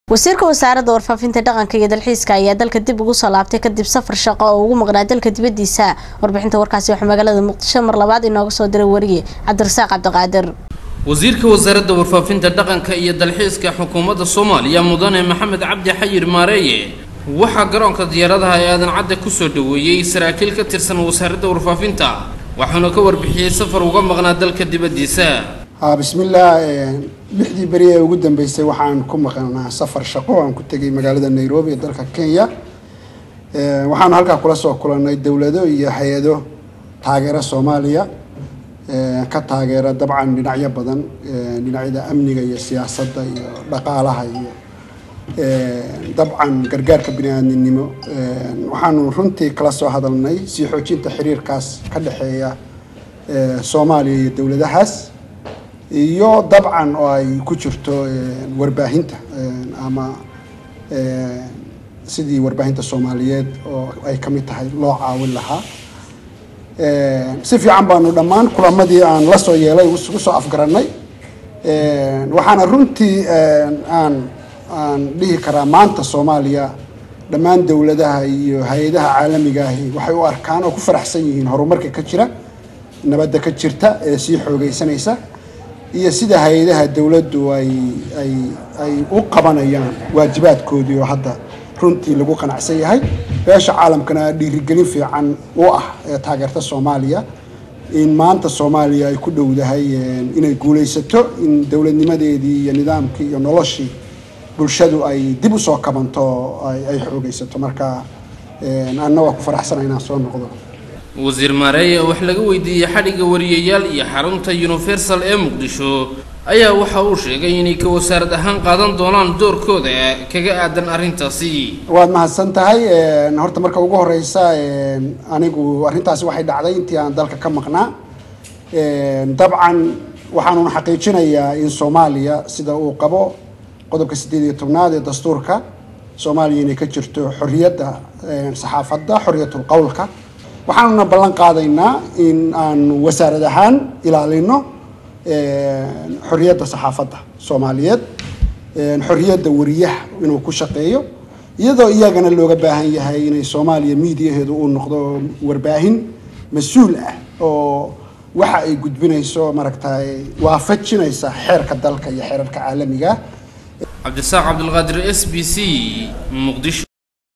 wasiirka wasaaradda warfaafinta dhaqanka iyo dalxiiska ayaa dalka dib ugu soo laabtay kadib safar shaqo oo ugu maqnaa dalka dibadiisa warbixinta warkaasi waxaa magaalada muqdisho mar labaad inooga soo diray wariye cabdirasaaq cabdiqaadir wasiirka wasaaradda warfaafinta dhaqanka iyo dalxiiska xukuumadda soomaaliya mudane maxamed cabdi xayir maareeye waxaa garoonka diyaaradaha ee aadan cadde kusoo dhaweeyey saraakiil ka tirsan wasaaradda warfaafinta waxaana ka warbixiyey safar uga maqnaa dalka dibaddiisa bismillaah lixdii beri ee ugu dambeysay waxaan ku maqnaa safar shaqo aan ku tegay magaalada nairobi ee dalka kenya waxaanu halkaa kula soo kulannay dowlado iyo hay-ado taageera soomaaliya ka taageera dabcan dhinacyo badan dhinacyada amniga iyo siyaasadda iyo dhaqaalaha iyo dabcan gargaarka bini-aadminimo waxaanu runtii kala soo hadalnay sii xoojinta xiriirkaas ka dhexeeya soomaaliya iyo dowladahaas iyo dabcan oo ay ku jirto warbaahinta ama sidii warbaahinta soomaaliyeed oo ay ka mid tahay loo caawin lahaa si fiican baanu dhammaan kulamadii aan la soo yeelay isugu soo afgarannay waxaana runtii aan aan dhihi karaa maanta soomaaliya dhammaan dowladaha iyo hay-adaha caalamiga ahi waxay u arkaan oo ku faraxsan yihiin horumarka ka jira nabadda ka jirta ee sii xoogeysanaysa iyo sida hay-adaha dowladdu ay ay ay u qabanayaan waajibaadkoodii oo hadda runtii lagu qanacsan yahay beesha caalamkana dhiirigelin fiican u ah ee taageerta soomaaliya in maanta soomaaliya ay ku dhowdahay inay guulaysato in dowladnimadeedii iyo nidaamkii iyo noloshii bulshadu ay dib usoo kabanto ay xoogeysato marka anna waa ku faraxsana inaan soo noqdo wasiir maareeye oo wax laga weydiiyey xadhigga wariyayaal iyo xarunta universal ee muqdisho ayaa waxa uu sheegay inay ka wasaarad ahaan qaadan doonaan doorkooda kaga aadan arrintaasi waad mahadsan tahay horta marka ugu horeysa anigu arrintaasi waxay dhacday intii aan dalka ka maqnaa dabcan waxaanuna xaqiijinayaa in soomaaliya sida uu qabo qodobka siddeed iyo tobnaad ee dastuurka soomaaliya inay ka jirto xorriyadda saxaafadda xorriyatul qowlka waxaanuna ballan qaadaynaa in aan wasaarad ahaan ilaalino xorriyadda saxaafadda soomaaliyeed xorriyadda wariyaha inuu ku shaqeeyo iyadoo iyagana looga baahan yahay inay soomaaliya miidiyaheedu uu noqdo warbaahin mas-uul ah oo waxa ay gudbinayso maaragtay waafajinaysa xeerka dalka iyo xeerarka caalamiga cabdisaaq cabdilqaadir s b c muqdisho